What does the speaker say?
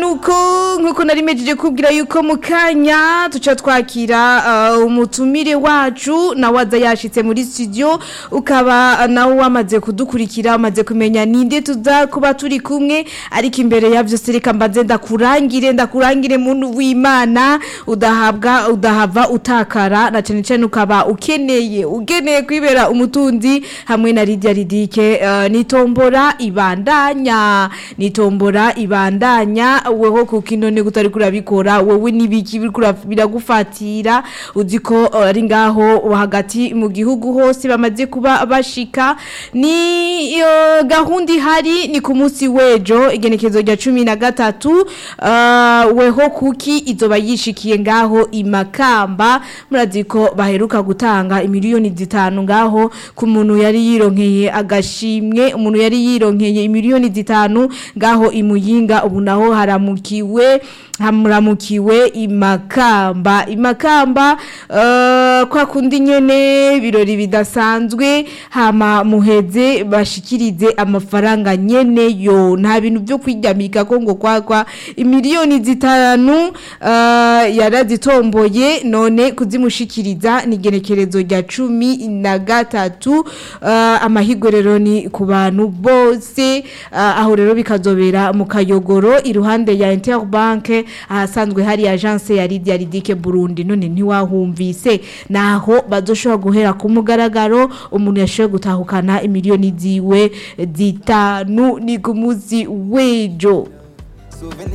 nuko nkuko nari mejeje kubwira yuko mu kanya tuca twakira uh, umutumire wacu nawe aza yashitse muri studio ukaba nawe wamaze kudukurikira umaze kumenya ninde tuza kuba turi kumwe ariko imbere ya byose reka mbaze ndakurangire ndakurangire muntu w'Imana udahabwa udahava utakara na cyane cyane ukaba ukeneye ugeneye kwibera umutunzi hamwe na Lydia Ridike uh, nitombora ibandanya nitombora ibandanya weho kuko inone gutari kurabikora wowe nibiki biragufatira uzi ko uh, ari ngaho hagati mu gihugu hose bamaze kuba bashika ni uh, gahunda ihari ni ku munsi wejo igenekezo rya cumi na gatatu uh, weho kuki izoba yishikiye ngaho imakamba murazi ko baheruka gutanga imiliyoni zitanu ngaho ku muntu yari yironkeye agashimwe umuntu yari yironkeye imiliyoni zitanu ngaho imuyinga ubu naho haramukiwe hamuramukiwe imakamba imakamba uh, kwa kundi nyene birori bidasanzwe hama muheze bashikirize amafaranga nyene yo nta bintu byo kwijyamika ko ngo kwakwa imiliyoni zitanu uh, yarazitomboye none kuzimushikiriza ni genekerezo rya cumi na gatatu uh, amahigwe rero ni ku bantu bose uh, aho rero bikazobera mu kayogoro iruhande ya Interbank ahasanzwe hari agence ya Lydia Ridike Burundi none ntiwahumvise naho bazoshobora guhera ku mugaragaro umuntu yashoboye gutahukana imiliyoni ziwe zitanu ni ku munsi wejo